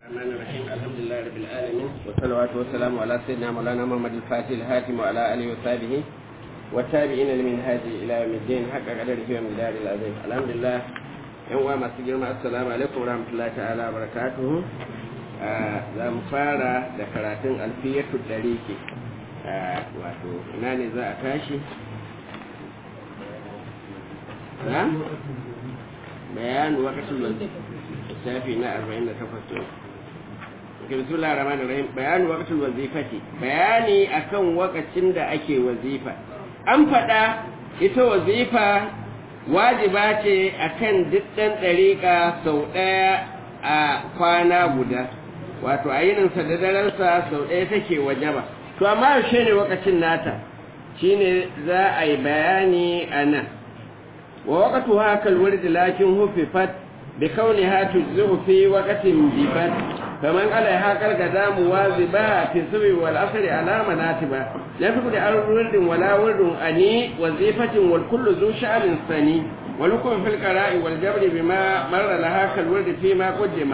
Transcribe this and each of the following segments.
الرحمن الرحيم الحمد لله رب العالمين والصلوات والسلام على سيدنا مولانا محمد الفاتح الهاتم وعلى اله وصحبه والتابعين لمن هذه الى يوم الدين حق قدره ومن دار العظيم الحمد لله yan uwa masu girma assalamu alaikum warahmatullahi ta'ala barakatuhu za mu fara da karatun alfiyatu dariki wato ina ne za a tashi na bayan wakacin lissafi na 48 bismillah rahman rahim bayani waqtul wazifati bayani akan wakacin da ake wazifa an faɗa ita wazifa wajiba ce akan dukkan ɗariƙa sau ɗaya a kwana guda wato a yininsa da darensa sau ɗaya take wajaba to amma yaushe ne wakacin nata shine za a yi bayani a nan wa waƙatu haka alwurdi lakin hufifat bi kauniha tujzi'u fi waqtin bibat فمن عليها كالقدام واظبا في السبع والعصر على مناتبا لا تكن على ورد ولا ورد أني وظيفة والكل ذو شأن ثاني ولكم في القراء والجبر بما مر لها كالورد فيما قدم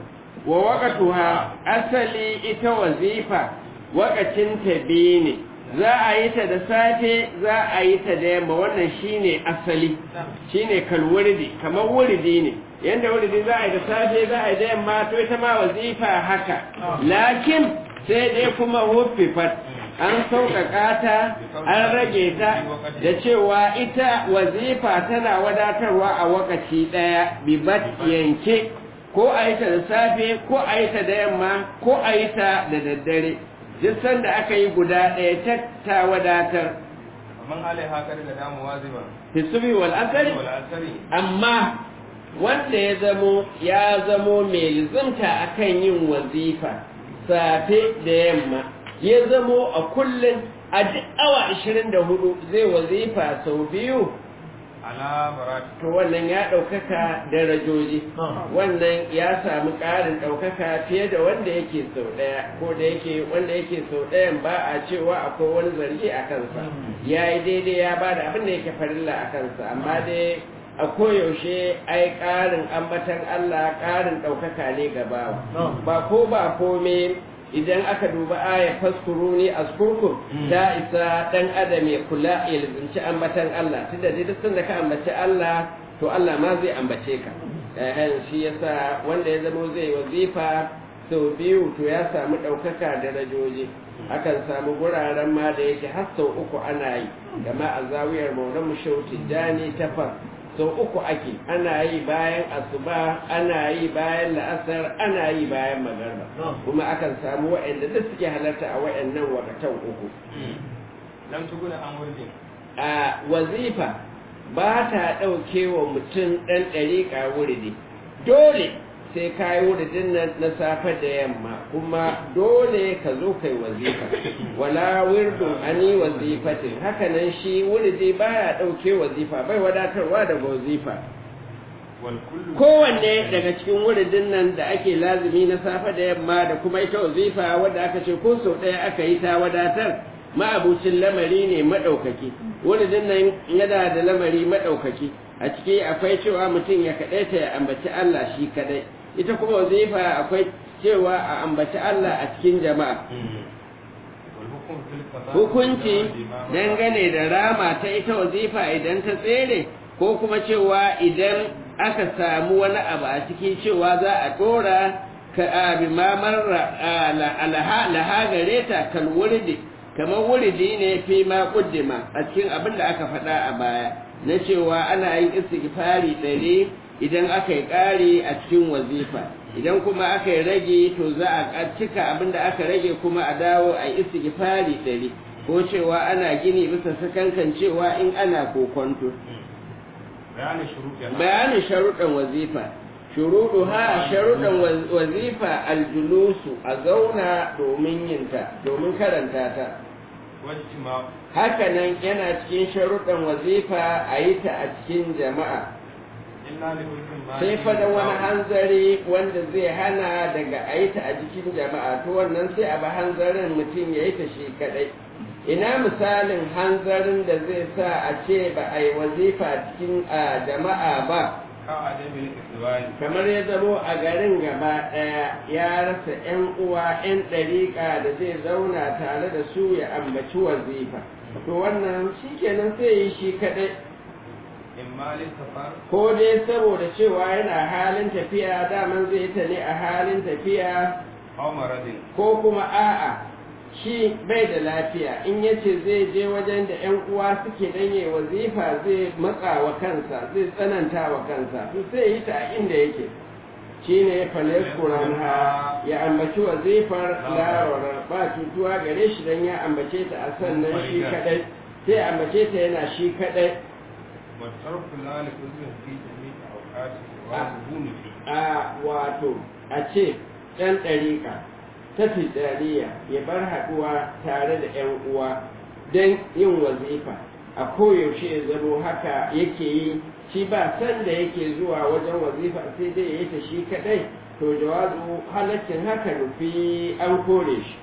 ووقتها أصلي إت وظيفة وقت تبيني za a yi ta da safe za a yi ta da yamma wannan shine asali shine kalwurdi kamar wurdi ne yanda wurdi za a yi da safe za a yi da yamma to ita ma wazifa haka lakin sai dai kuma huffifat an sauƙaƙa ta an rage ta da cewa ita wazifa tana wadatarwa a wakaci ɗaya bibat yanke ko a yi ta da safe ko a yi ta da yamma ko a yi ta da daddare duk sanda aka yi guda ɗaya ta ta wadatar man alaiha kar da damu waziba hisubi wal asari amma wanda ya zamo ya zamo mai lizimta akan yin wazifa safe da yamma ya zamo a kullum a duk awa 24 zai wazifa sau biyu to wannan ya ɗaukaka darajoji wannan ya samu ƙarin ɗaukaka fiye da wanda yake sau ɗaya ko da yake wanda yake sau ɗayan ba a cewa akwai wani zargi a kansa ya yi daidai ya ba da abin da yake farilla a kansa amma dai a koyaushe ai ƙarin ambatan Allah ƙarin ɗaukaka ne ga bawa ba ko ba kome idan aka duba aya faskuru ne a skurkur ta isa dan adam ya kula ya lizinci ambatan Allah tunda dai duk sanda ka ambaci Allah to Allah ma zai ambace ka eh shi yasa wanda ya zama zai wazifa sau biyu to ya samu ɗaukaka darajoji akan samu guraren ma da yake har sau uku ana yi gama a zawiyar maulan mushauti jani tafar sau uku ake ana yi bayan asuba ana yi bayan la'asar ana yi bayan magarba kuma akan samu waɗanda duk suke halarta a waɗannan wakatan uku lam tuguna an wurdin a wazifa ba ta ɗauke wa mutum ɗan ɗariƙa wuridi dole sai ka yi wuridin nan na safe da yamma kuma dole ka zo kai wazifa wala wirdun ani wazifatin haka nan shi wuridi baya ɗauke wazifa bai wadatarwa daga wazifa kowanne daga cikin wuridin nan da ake lazumi na safe da yamma da kuma ita wazifa wadda aka ce ko sau ɗaya aka yi ta wadatar ma'abucin lamari ne maɗaukaki wuridin nan yana da lamari maɗaukaki a ciki akwai cewa mutum ya kaɗaita ya ambaci Allah shi kaɗai ita kuma wazifa akwai cewa a ambaci Allah a cikin jama'a hukunci dangane da rama ta ita wazifa idan ta tsere ko kuma cewa idan aka samu wani abu a cikin cewa za a dora ka abi mamar laha gare ta kal wuridi kamar wuridi ne fi ma kuddima a cikin abin da aka faɗa a baya na cewa ana yin istighfari ɗari idan aka yi ƙari a cikin wazifa idan kuma aka yi rage to za a cika abin da aka rage kuma a dawo a yi istighfari ɗari ko cewa ana gini bisa sakankan cewa in ana kokonto bayanin sharuɗan wazifa shuruɗu ha sharuɗan wazifa aljulusu a zauna domin yinta domin karanta ta haka nan yana cikin sharuɗan wazifa a yi ta a cikin jama'a sai fada wani hanzari wanda zai hana daga a yi ta a cikin jama'a to wannan sai a ba hanzarin mutum ya yi ta shi kadai ina misalin hanzarin da zai sa a ce ba a yi wazifa cikin jama'a ba كعدم الإخوان kamar ya zamo a garin gaba ɗaya ya rasa 'yan uwa 'yan ɗariƙa da zai zauna tare da su ya ambaci wazifa to wannan shi kenan sai yi shi kaɗai إما للسفر ko dai saboda cewa yana halin tafiya daman zai ta ne a halin tafiya أو مرض ko kuma a'a shi bai da lafiya in yace zai je wajen da 'yan uwa suke danye wazifa zai matsa wa kansa zai tsananta wa kansa to sai yi ta a inda yake shi ne ha ya ambaci wazifar larorar ba cutuwa gare shi don ya ambace ta a sannan shi kadai sai ambace ta yana shi kadai والترك لا لكل في جميع أوقاته واجبون فيه a wato a ce ɗan ɗariƙa ta tijjaniya ya bar haɗuwa tare da 'yan uwa don yin wazifa a koyaushe ya zamo haka yake yi shi ba san da yake zuwa wajen wazifa sai dai ya yi ta shi kaɗai to jawazu halaccin haka nufi an kore shi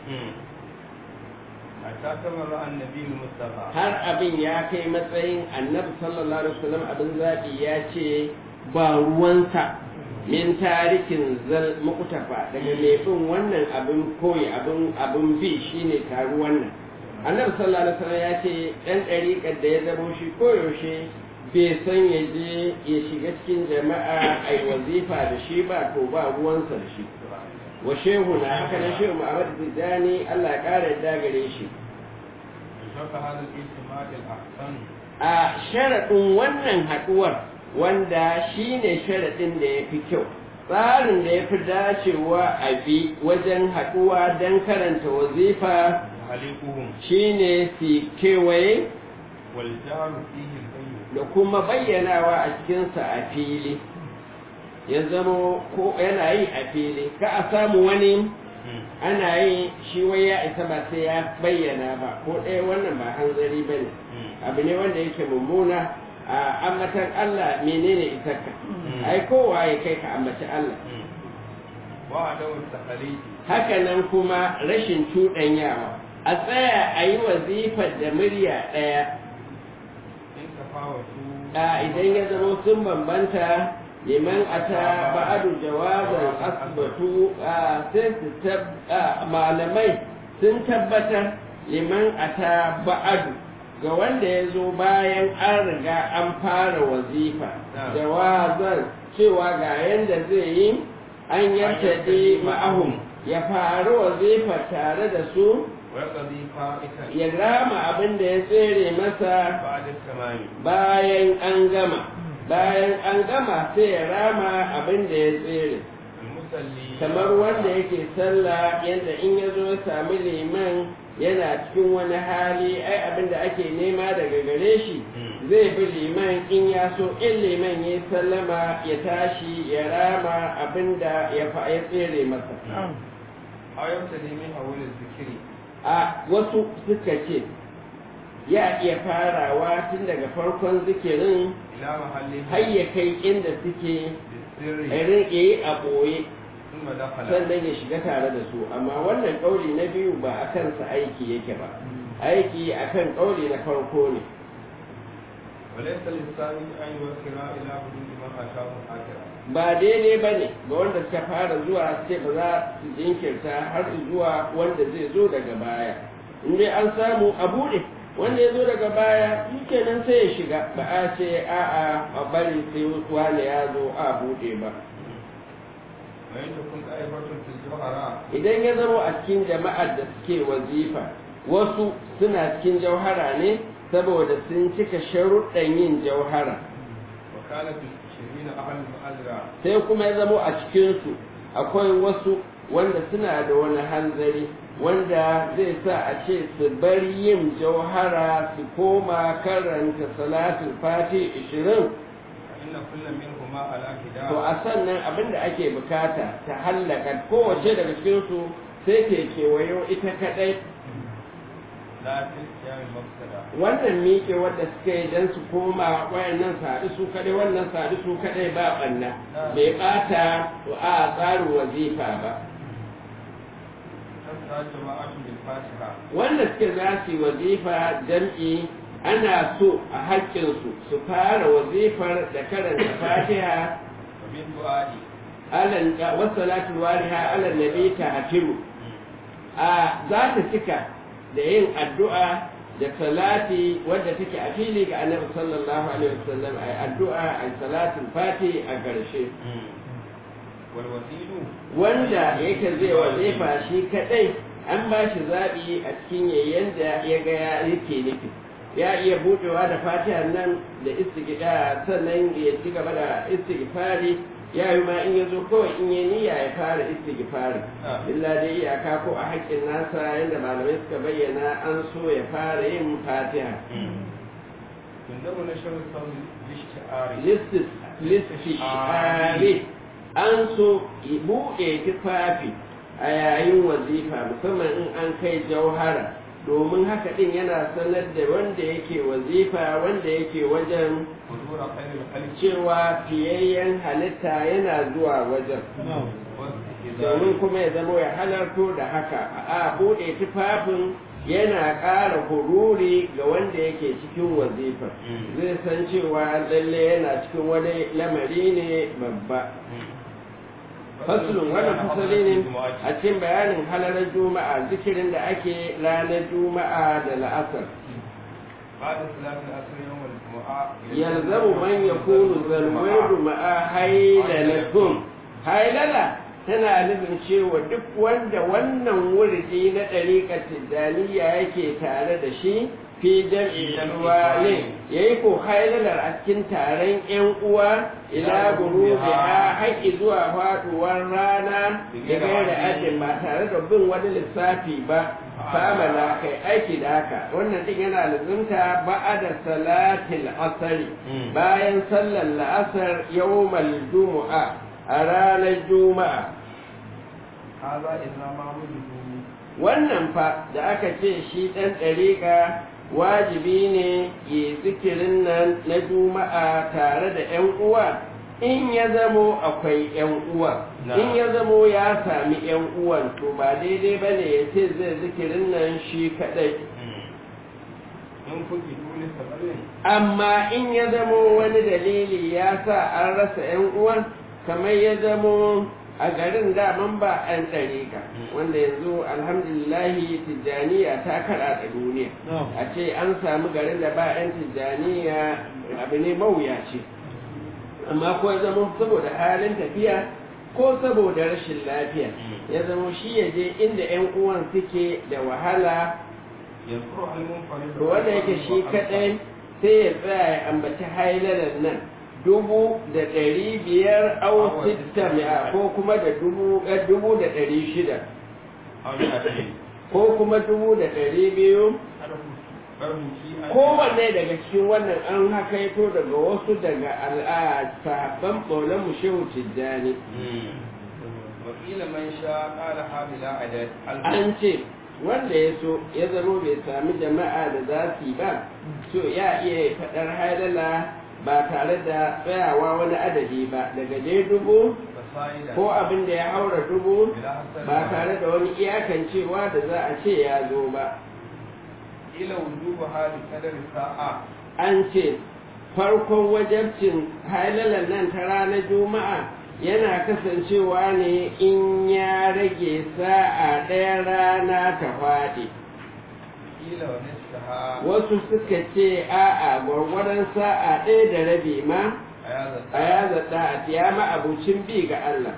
حتى تبرأ النبي المصطفى har abin ya kai matsayin annabi sallallahu alaihi wasallam abin zaɓi ya ce ba ruwansa min tarikin zal muktafa daga mai bin wannan abin koyi abin abin bi shine taru wannan annabi sallallahu alaihi wasallam ya ce dan ɗariƙar da ya zamo shi koyaushe bai san ya je ya shiga cikin jama'a ai wazifa da shi ba to ba ruwansa da shi wa shehu na haka na shehu Muhammad Tijjani Allah ya ƙara yadda gare shi وشرط هذا الاجتماع الأحسن a sharaɗin wannan haɗuwar wanda shi ne sharaɗin da ya fi kyau tsarin da ya fi dacewa a bi wajen haɗuwa don karanta wazifa وحليقهم shi ne su kewaye والجار فيه البين da kuma bayyanawa a cikinsa a fili ya zama ko yana yi a fili ka a samu wani ana yi shi wai ya isa ba sai ya bayyana ba ko ɗaya wannan ba hanzari ba ne abu ne wanda yake mummuna a ambatan Allah menene isarka ai kowa ya kai ka ambaci Allah وعدم التخليد haka nan kuma rashin cuɗanyawa a tsaya a yi wazifar da murya ɗaya إن تفاوتوا a idan ya zama sun bambanta liman ata ba'adu jawazan asbatu a sai su tab a, malamai sun tabbatar liman ata ba'adu ga wanda ya zo bayan an riga an fara wazifa jawazan cewa ga yanda zai yi an yartade ma'ahum ya faru wazifa tare da su ويقضي فائتا ya rama abin da ya tsere masa بعد التمام bayan an gama bayan an gama sai ya rama abin da ya tsere المصلي kamar wanda yake sallah yadda in ya zo ya sami liman yana cikin wani hali ai abin da ake nema daga gare shi zai bi liman in ya so in liman ya sallama ya tashi ya rama abin da ya fa ya tsere masa أو يبتدي من أول الذكر a wasu suka ce ya iya farawa tun daga farkon zikirin إلى محله har ya kai inda suke بالسر irin yi a ɓoye ثم دخل sannan ya shiga tare da su amma wannan ƙauli na biyu ba a kansa aiki yake ba aiki a kan ƙauli na farko ne وليس للثاني أن يوكل إلى حدود من أتاه آخرا ba daidai ba ne ga wanda suka fara zuwa sai ba za su jinkirta har zuwa wanda zai zo daga baya in dai an samu a buɗe wanda ya zo daga baya shi kenan sai ya shiga ba a ce a'a a bari sai wani ya zo a buɗe ba وإن تكن طائفة في الزهراء idan ya zama a cikin jama'ar da suke wazifa wasu suna cikin jauhara ne saboda sun cika sharuɗan yin jauhara وكانت الشرين أهل المؤذرة sai kuma ya zama a cikinsu akwai wasu wanda suna da wani hanzari wanda zai sa a ce su bar yin jauhara su koma karanta salatul fati ishirin فإن كل منهما على to هداية a sannan abin da ake bukata ta hallaka kowace daga cikinsu sai ke kewayo ita kadai لا في القيام المفسدة wannan miƙe wadda suka yi don su koma wayannan sadu su kadai wannan sadu su kadai ba ɓanna bai ɓata a tsarin wazifa ba تسعى جماعة بالفاتحة wanda suke za su yi wazifa jam'i ana so a haƙƙinsu su fara wazifar da karanta fatiha وبالدعاء alan wasalatul wariha alan nabi ta hatimu a za ta cika da yin addu'a da salati wadda take a fili ga annabi sallallahu alaihi wasallam ai addu'a ai salatul fati a ƙarshe والوسيل wanda yake zai wazifa shi kadai an ba shi zaɓi a cikin yayin da ya ga ya yake nufi ya iya buɗewa da fatiha nan da istigida sannan ya ci gaba da istighfari ya yi ma in ya zo kawai in ya niyya ya fara istighfari Ah. illa dai iyaka ko a haƙƙin nasa yadda malamai suka bayyana an so ya fara yin fatiha تندب نشر الصوم باشتعار listis listi an so buɗe tufafi a yayin wazifa musamman in an kai jauhara domin haka ɗin yana sanar da wanda yake wazifa wanda yake wajen حضور خير الخلق cewa fiyayyen halitta yana zuwa wajen domin kuma ya zama ya halarto da haka a buɗe tufafin yana ƙara hururi ga wanda yake cikin wazifa zai san cewa lalle yana cikin wani lamari ne babba fasulun wannan fasali ne a cikin bayanin halalar juma'a zikirin da ake ranar juma'a da la'asar بعد صلاة العصر يوم الجمعة yalzamu man yakunu zalwaidu ma'a hailalatum hailala tana nufin cewa duk wanda wannan wurdi na ɗariƙar tijjaniya yake tare da shi fi jam'i ne ya yi ko hailalar a cikin taron 'yan uwa ila guru da haƙi zuwa faɗuwar rana da gaira ajin ba tare da bin wani lissafi ba famala kai aiki da haka wannan din yana lazumta ba'ada salatil asari bayan sallar la'asar yawmal jumu'a a ranar juma'a هذا إذا ما وجدوا wannan fa da aka ce shi ɗan ɗariƙa wajibi ne yi zikirin nan na juma'a tare da 'yan uwa in ya zamo akwai 'yan uwa in ya zamo ya sami 'yan uwan to ba daidai ba ne ya ce zai zikirin nan shi kaɗai in kuke dole sabarin amma in ya zamo wani dalili ya sa an rasa 'yan uwan kamar ya zamo a garin daman ba 'yan ɗariƙa wanda yanzu alhamdulillahi tijjaniya ta kaɗa da duniya a ce an samu garin da ba 'yan tijjaniya abu ne mawuyaci amma ko ya zama saboda halin tafiya ko saboda rashin lafiya ya zama shi ya je inda 'yan uwan suke da wahala يذكر المنفرد to wanda yake shi kaɗai sai ya tsaya ya ambaci hailalar nan dubu da ɗari biyar au sitta mi'a ko kuma da dubu eh, dubu da ɗari shida أو يأتي ko kuma dubu da ɗari biyu فرهم في kowanne daga cikin wannan an hakaito daga wasu daga al'a sahabban ɓaunar shehu tijjani وقيل من شاء قالها بلا عدد an ce wanda ya so ya zama bai sami jama'a da za su yi ba to ya iya faɗar hailala ba tare da tsayawa wani adadi ba daga dai dubu فصائدا ko abin da ya haura dubu بلا حسن ba tare da wani iyakancewa da za a ce ya zo ba إلى وجوبها بقدر الساعة an ce farkon wajabcin hailalar nan ta ranar juma'a yana kasancewa ne in ya rage sa'a ɗaya rana ta faɗi قيل ونصفها wasu suka ce a'a gwargwadon sa'a ɗaya da rabi ma هذا a ya zaɗa a tiya abucin bi ga Allah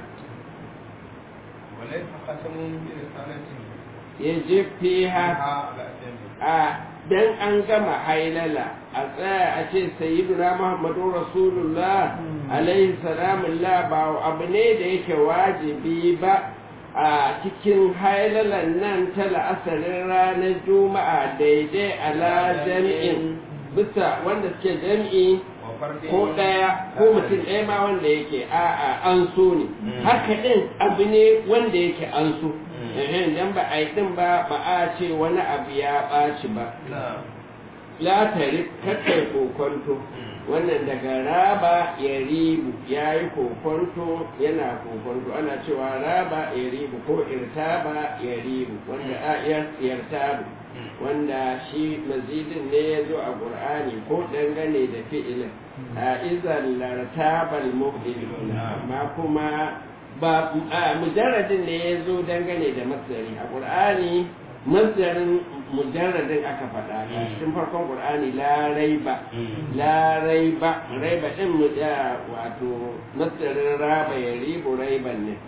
وليس ختم برسالة ya je fiha فيها على جنب a dan an gama hailala a tsaya a ce sayyiduna muhammadu rasulullah alaihi salamullah ba abu ne da yake wajibi ba a cikin hailalan nan ta la'asarin ranar juma'a daidai ala jami'in bisa wanda suke jami'i وفرد ko ɗaya ko mutum ɗaya ma wanda yake a'a an so ne haka ɗin abu ne wanda yake an so ehen dan ba a yi ɗin ba ba a ce wani abu ya ɓaci ba نعم latari kakkai kokonto wannan daga raba ya ribu ya yi kokonto yana kokonto ana cewa raba ya ribu ko irtaba ya ribu wanda a yartabu wanda shi mazidin ne ya zo a ƙur'ani ko dangane da fi'ilin a izan lartabal mubdil amma kuma ba mujarradin ne ya zo dangane da masdari a ƙur'ani masdarin mujarradin aka faɗa a cikin farkon ƙur'ani la raiba la raiba raiba din mu wato masdarin raba ya ribu raiban ne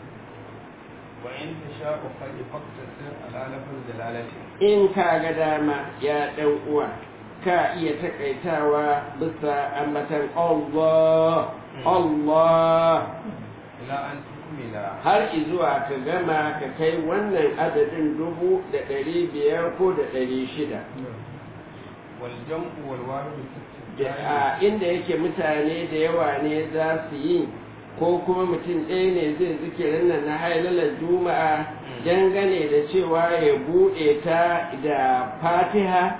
وإن تشاء فلتقتصر على لفظ دلالته in ka ga dama ya ɗan uwa ka iya takaitawa bisa ambatan Allah Allah إلى أن تكمل har izuwa ka gama ka kai wannan adadin dubu da ɗari biyar ko da ɗari shida والجمع والوارد في da الاستبدال a inda yake mutane da yawa ne za su yi ko kuma mutum ɗaya ne zai zikirin nan na hailalar juma'a dangane da cewa ya buɗe ta da fatiha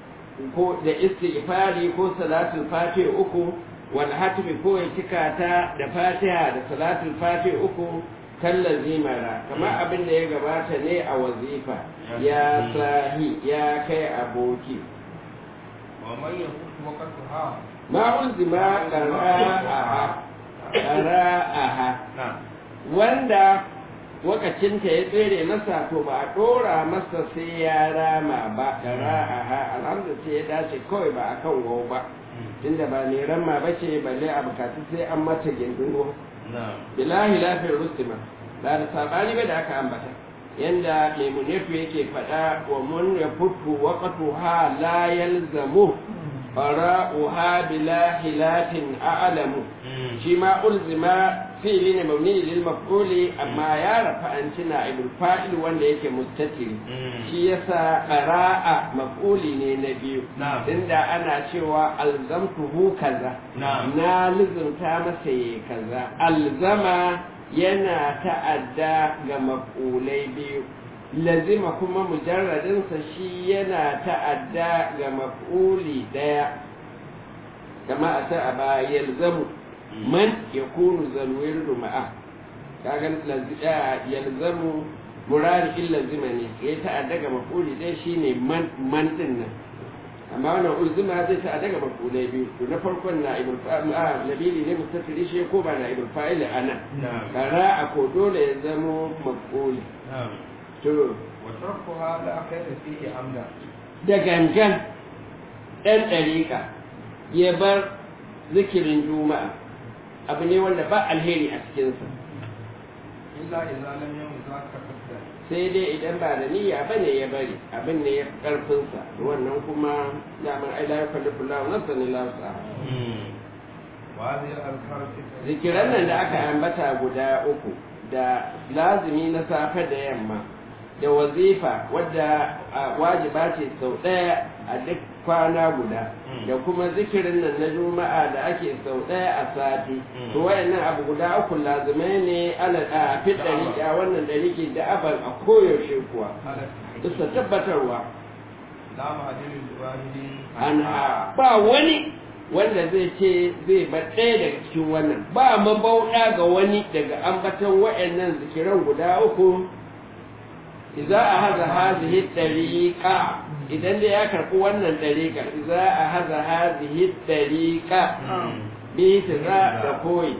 ko da istighfari ko salatul fatiha uku wal hatmi ko ya cika ta da fatiha da salatul fatiha uku kallar zimara kamar abin da ya gabata ne a wazifa ya sahi ya kai aboki ومن يفوت وقتها ma ulzima qara'aha qara'aha نعم wanda wakacinta ya tsere masa to ba a dora masa sai ya rama ba qara'aha alhamdu sai ya dace kawai ba akan wau ba tunda ba ne ramma bace balle a bukatu sai an mata gindin نعم bilahi lafiyar rustima ba da sabani ba da aka ambata yanda mai munefu yake faɗa wa mun ya futu waqatu ha la yalzamu qara'uha bila hilatin a'lamu shi ma ulzima fi'li ne mabni lil maf'uli amma ya rafa an cina ibul fa'il wanda yake mustatiri shi yasa qara'a maf'uli ne na biyu Na'am. inda ana cewa alzamtuhu kaza Na'am. na lizumta masa yi kaza alzama yana ta'adda ga maf'ulai biyu lazima kuma mujarradinsa shi yana ta'adda ga maf'uli daya kama a ta a ba yalzamu man ya kunu zalwirdu ma'a kaga lazi- ah, yalzamu murari in lazima ne ya ta'adda ga maf'uli daya shine man man din nan amma wannan ulzima zai ta daga mafulai biyu to na farkon na ibul fa'il a labili ne mustatiri shi ko ba na ibul fa'il ana نعم kara a ko dole ya zamo mafuli نعم to وتركها لا خير فيه عمدا da gangan ɗan ɗariƙa ya bar zikirin juma'a abu ne wanda ba alheri a cikinsa إلا إذا لم يكن ذاك قصدا sai dai idan ba da niyya ba ne ya bari abin ne ya fi ƙarfinsa wannan kuma daman ai la yukallifu Allahu nafsan illa wus'aha وهذه الأذكار في الطريق zikiran nan da aka ambata guda uku da lazimi na safe da yamma da wazifa wadda a, wajiba ce sau ɗaya a duk kwana guda Mm. da kuma zikirin nan na juma'a da ake sau ɗaya a sati Mm. to wayannan abu guda uku lazimai ne ala a fit ɗari a wannan ɗariki da aban a koyaushe kuwa على bisa tabbatarwa لا معدل الواحد an ba wani wanda zai ce zai bar ɗaya daga cikin wannan ba mabauɗa ga wani daga ambaton wa'annan zikiran guda uku idza a haza hazihi ɗariƙa idan dai ya karɓi wannan ɗariƙa idza a haza hazihi ɗariƙa bi za da koyi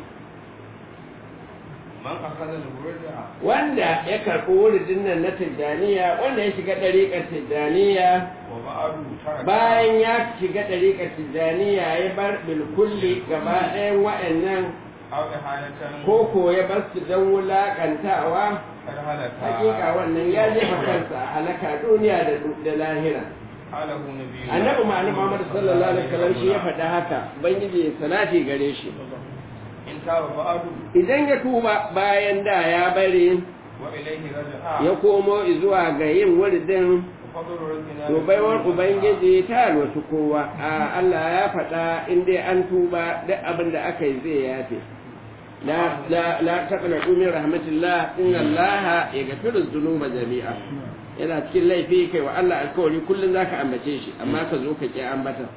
من أخذ الورد wanda ya karɓi wuridin nan na tijjaniya wanda ya shiga ɗariƙar tijjaniya وبعد ترك bayan ya shiga ɗariƙar tijjaniya ya bar bilkulli gaba ɗayan wa'annan أو إحالة ko ko ya bar su don wulaƙantawa قد هلك hakika wannan ya jefa kansa a halaka duniya da da lahira قاله نبي annabi ma'ana muhammad sallallahu alaihi wasallam shi ya faɗa haka ubangiji ya salati gare shi إن تاب بعد idan ya tuba bayan da ya bari وإليه رجع ya komo zuwa ga yin wuridin وفضل ربنا to baiwar ubangiji ta alwasu kowa a Allah ya faɗa in dai an tuba duk abin da aka yi zai yafe la la la taqnatu min rahmatillah inna Allah yaghfiru dhunuba jami'a yana cikin laifi kai wa Allah alkawari kullun zaka ambace shi amma ka zo ka ki ambata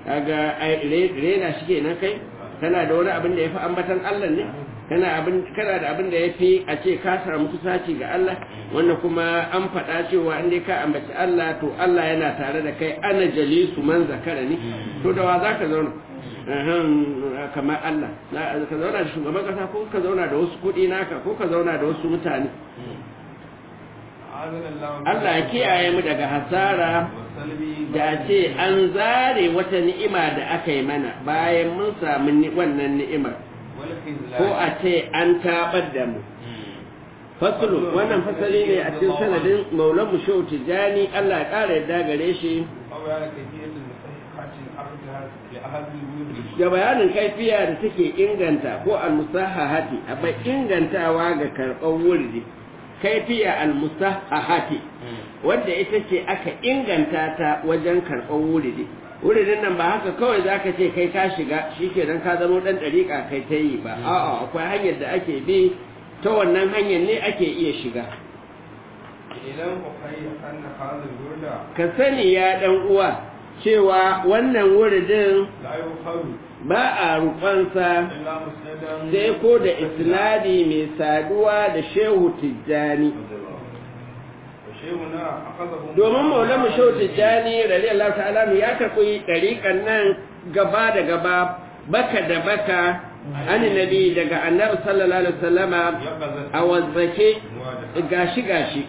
kaga ai re- rena shi kenan kai kana da wani abin da yafi ambatan Allah ne kana abin kana da abin da yafi a ce ka samu kusaci ga Allah wannan kuma an faɗa cewa in dai ka ambaci Allah to Allah yana tare da kai ana jalisu man zakara ne to da wa zaka zauna Ahan, kamar Allah Na- ka zauna da shugaban kasa ko ka zauna da wasu kuɗi naka ko ka zauna da wasu mutane أعاذنا الله من Allah ya kiyaye mu daga hasara والسلب da ce an zare wata ni'ima da aka yi mana bayan mun samu ni- wannan ni'imar والخذلان ko a ce an tabar da mu fasulu wannan fasali ne a cikin sanadin maulan mu shehu tijjani Allah ya ƙara yadda gare shi وبيان كيفية المستحقات لأخذها لأخذ الورد da bayanin kaifiya da take inganta ko almusahahati abai ingantawa ga karɓar wurdi kaifiya almusahahati wadda ita ce aka inganta ta wajen karɓar wuridi wuridin nan ba haka kawai za ka ce kai ka shiga shi kenan ka zama ɗan ɗariƙa kai ta yi ba a'a akwai hanyar da ake bi ta wannan hanyar ne ake iya shiga إعلام أخي أن هذا الورد ka sani ya ɗan uwa cewa wannan wuridin لا يؤخذ ba a rufansa إلا مسندا sai ko da isnadi mai saduwa da shehu tijjani وشيخنا أخذه domin maulamu shehu tijjani radiyallahu ta'ala anhu ya karɓi ɗariƙan nan gaba da gaba baka da baka an nabi daga annabi sallallahu alaihi wasallama يقظة a wazzake مواجهة gashi gashi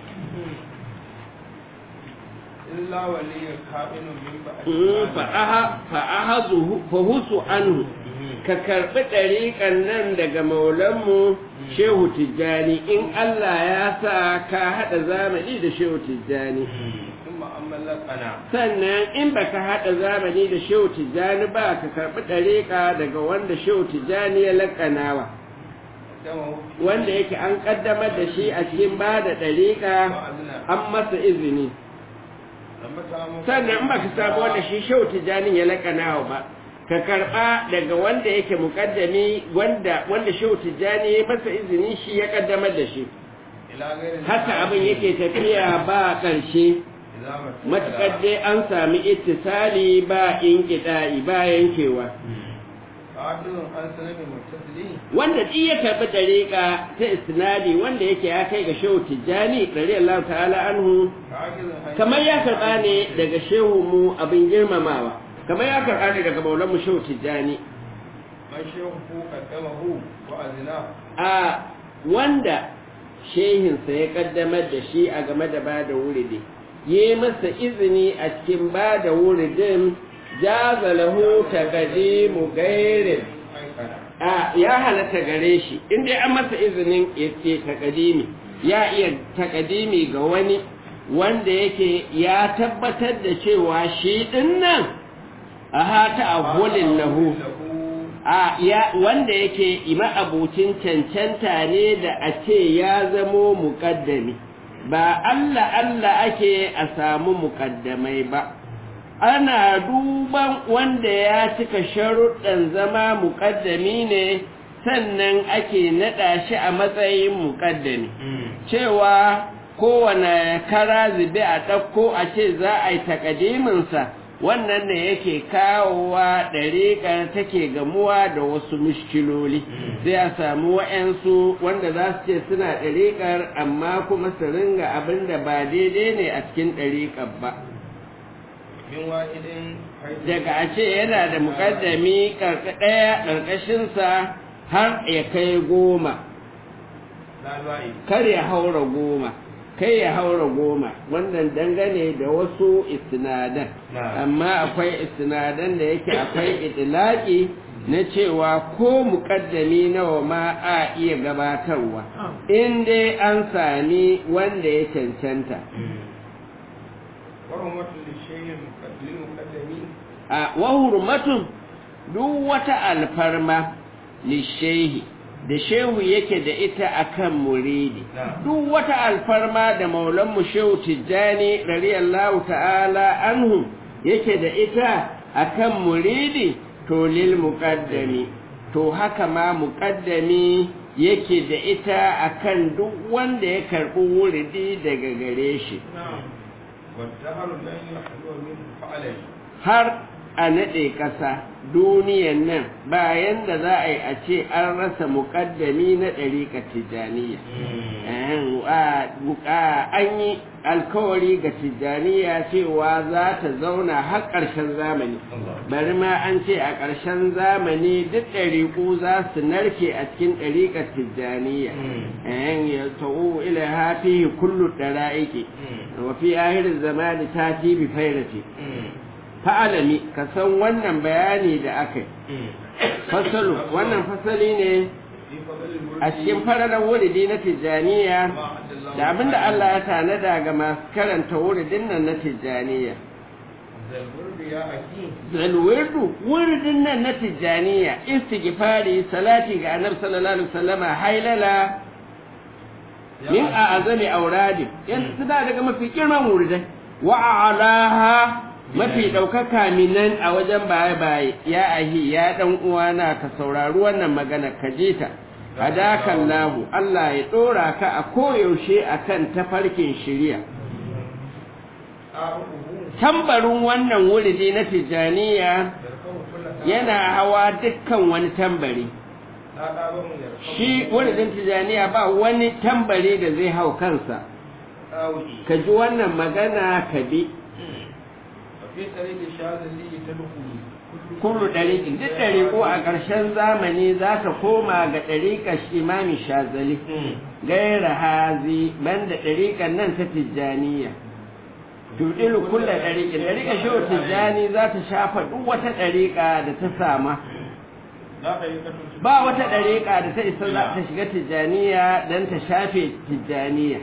إلا ولي كائن من بعد Mm, fa'aha fa'ahazuhu fahusu anhu ka karɓi ɗariƙan nan daga maulanmu shehu tijjani in Allah ya sa ka haɗa zamani da shehu tijjani ثم أما لقنا sannan in baka haɗa zamani da shehu tijjani ba ka karɓi ɗariƙa daga wanda shehu tijjani ya laƙanawa دمه wanda yake an ƙaddamar da shi a cikin ba da ɗariƙa وأذنى an masa izini لما تعمل sannan in baka samu wanda shi shehu tijjanin ya laƙanawa ba ka karɓa daga wanda yake muƙaddami wanda wanda shehu tijjani ya masa izini shi ya ƙaddamar da shi إلى غير haka abin yake tafiya ba ƙarshe إذا ما matuƙar dai an sami ittisali ba in ba yankewa قاتل عن سنة متصلين wanda duk ya karɓi ɗariƙa ta isnadi wanda yake ya kai ga shehu tijjani radiyallahu ta'ala anhu قاتل عن kamar ya karɓa ne daga shehu mu abin girmamawa kamar ya karɓa ne daga maulan mu shehu tijjani من شيخه قدمه وأذناه a wanda shehinsa ya kaddamar da shi a game da ba da wuridi yi masa izini a cikin ba da wuridin jaza lahu taqdimu gairin أيقنا a ya halatta gare shi in dai an masa izinin ya ce takadimi ya iya takadimi ga wani wanda yake ya tabbatar da cewa shi din nan a hata abulin lahu a ya wanda yake ima abucin cancanta ne da a ce ya zamo muƙaddami ba Allah Allah ake a samu muƙaddamai ba ana duban wanda ya cika sharuɗan zama muƙaddami ne sannan ake naɗa shi a matsayin muƙaddami cewa kowane kara zube a ɗauko a ce za a yi takadiminsa wannan ne yake kawowa ɗariƙar take gamuwa da wasu mushkiloli sai a samu wa'yansu wanda za su ce suna ɗariƙar amma kuma su ringa abin da ba daidai ne a cikin ɗariƙar ba من واحد حيث daga a ce yana da muƙaddami ɗaya ƙarƙashinsa har ya kai goma لا زائد kar ya haura goma kai ya haura goma wannan dangane da wasu istinadan Na'am. amma akwai istinadan da yake akwai idilaki na cewa ko muƙaddami nawa ma a iya gabatarwa in dai an sami wanda ya cancanta ورمة للشيء المقد- للمقدمين a wa hurmatun duk wata alfarma lishehi da shehu yake da ita akan muridi Na'am. duk wata alfarma da maulan mu shehu tijjani radiyallahu ta'ala anhu yake da ita akan muridi to lil muqaddami to haka ma muqaddami yake da ita akan duk wanda ya karbi wuridi daga gare shi نعم والدهر لن يحلو منه فعلا har a naɗe ƙasa duniyan nan bayan da za a yi a ce an rasa muƙaddami na ɗariƙar tijjaniya an yi alkawari ga tijjaniya cewa za ta zauna har ƙarshen zamani bari ma an ce a ƙarshen zamani duk ɗariƙu za su narke a cikin ɗariƙar tijjaniya ya ta'u ila hafi kullu ɗara'iki wa fi ahirin zamani ta fi bi fairati fa'alami ka san wannan bayani da aka yi fasalu wannan fasali ne a cikin fararen wuridi na tijjaniya da abinda Allah ya tanada ga masu karanta wuridin nan na tijjaniya zalwirdu wuridin nan na tijjaniya istighfari salati ga annabi sallallahu alaihi wasallama hailala min a azami auradi yanzu suna daga mafi girman wuridai wa alaha mafi ɗaukaka minan a wajen baye-baye ya ahi ya ɗan uwana ka saurari wannan magana ka je ta hadakan lahu Allah ya ɗora ka a koyaushe a kan tafarkin shirya tambarin wannan wuridi na tijjaniya yana hawa dukkan wani tambari shi wuridin tijjaniya ba wani tambari da zai hau kansa ka ji wannan magana ka bi kullu ɗariƙin duk ɗariƙo a ƙarshen zamani za ta koma ga ɗariƙar imami shazali gaira hazi banda ɗariƙar nan ta tijjaniya tudilu kulla ɗariƙin ɗariƙar shehu tijjani za ta shafa duk wata ɗariƙa da ta sama ba wata ɗariƙa da ta isa za ta shiga tijjaniya don ta shafe tijjaniya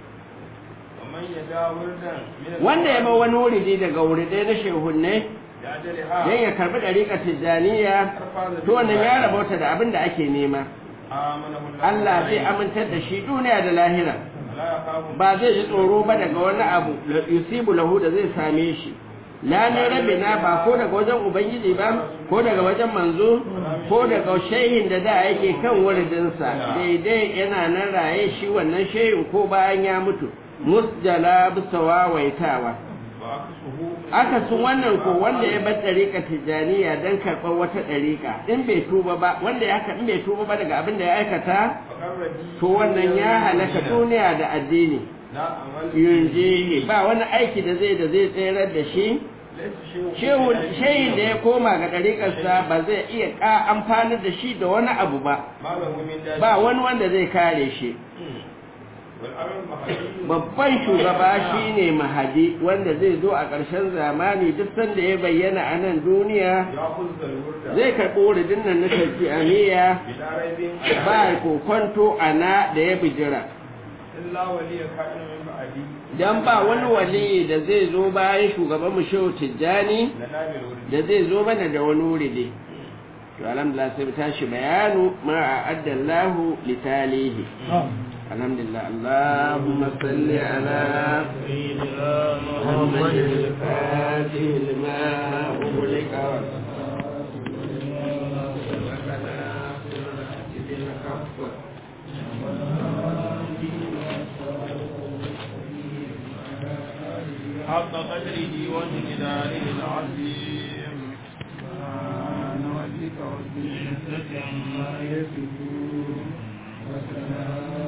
wanda ya ba wani wuridi daga wuridai na shehunne don ya karbi ɗariƙar tijjaniya to wannan ya rabauta da abin da ake nema Allah zai amintar da shi duniya da lahira ba zai ji tsoro ba daga wani abu yusibu lahu da zai same shi lanin rabina ba ko daga wajen ubangiji ba ko daga wajen manzo ko daga shehin da da yake kan wuridinsa daidai yana nan raye shi wannan shehin ko bayan ya mutu musjala bisa wawaitawa aka sun wannan ko wanda ya bar ɗariƙa tijjaniya don karɓar wata ɗariƙa in bai tuba ba wanda ya haka in bai tuba ba daga abin da ya aikata to wannan ya halaka duniya da addini yunjihi ba wani aiki da zai da zai tserar da shi shehin da ya koma ga ɗariƙarsa ba zai iya ƙa amfani da shi da wani abu ba ba wani wanda zai kare shi babban shugaba shine mahadi wanda zai zo a ƙarshen zamani duk sanda ya bayyana a nan duniya zai karɓi wuridin nan na shafi'aniya ba kokonto a na da ya bijira dan ba wani wali da zai zo bayan shugaban mu shehu tijjani da zai zo mana da wani wuridi to alhamdulillah sai mu tashi bayanu ma a'addallahu litalihi الحمد لله اللهم صل على سيدنا محمد الفاتح لما أغلق حق قدره وجلاله العظيم سبحان ربك رب العزة عما يصفون وسلام